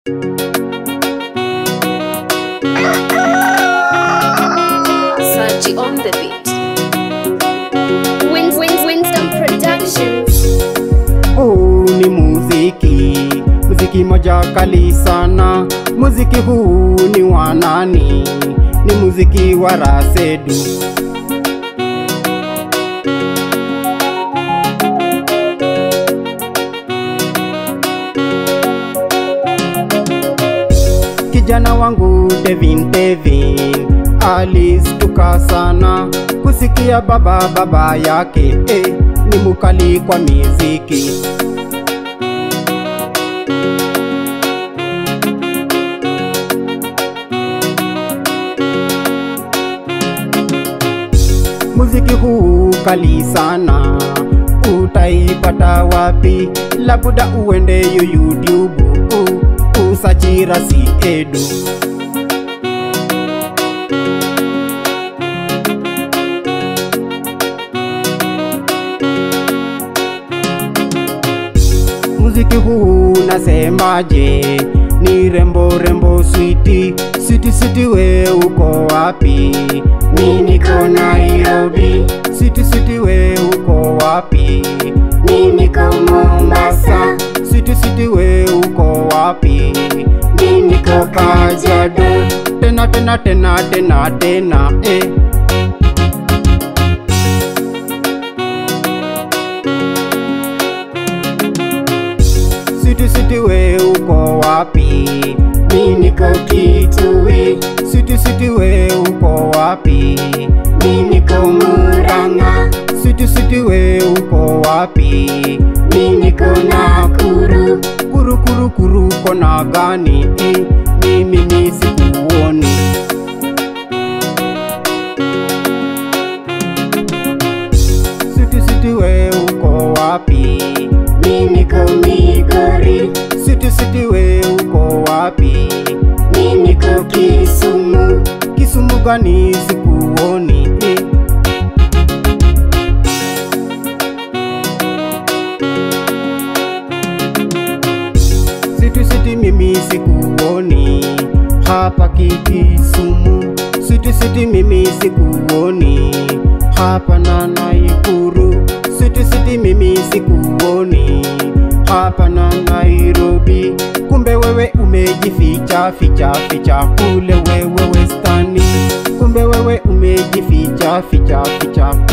Sachi on the beat. Win, win, Winston Productions. Huu ni muziki, muziki moja kali sana. Muziki huu ni wa nani? Ni muziki wa Rasedu. Kijana wangu Devin Devin alistuka sana kusikia baba baba yake eh, ni mukali kwa miziki. Muziki huu kali sana, utaipata wapi? Labda uende yu YouTube u- usachi Rasi Edu. Muziki huu nasemaje? Ni rembo rembo switi switi switi, we uko wapi? Mi niko Nairobi. Switi switi, we uko wapi? Mi niko Mombasa. Switi switi, we uko wapi? Mi niko Kajiado. Tena tena tena tena tena eh. Siti siti we uko wapi? Mi niko Kitui. Siti siti we uko wapi? Mi niko Murang'a. Siti siti we uko wapi? Mi niko Nakuru. Kuru kuru kuru kona gani? Eh, Mimi ni sikuoni. Siti siti we uko wapi? Mi niko Migori. Siti siti we uko wapi? Mi niko Kisumu. Kisumu gani sikuoni? Eh. Siti siti mimi sikuoni hapa Kisumu. Siti siti mimi sikuoni hapa na Naikuru. Siti siti mimi sikuoni hapa na Nairobi. Kumbe wewe umejificha ficha ficha kule wewe Westani. Kumbe wewe umejificha ficha ficha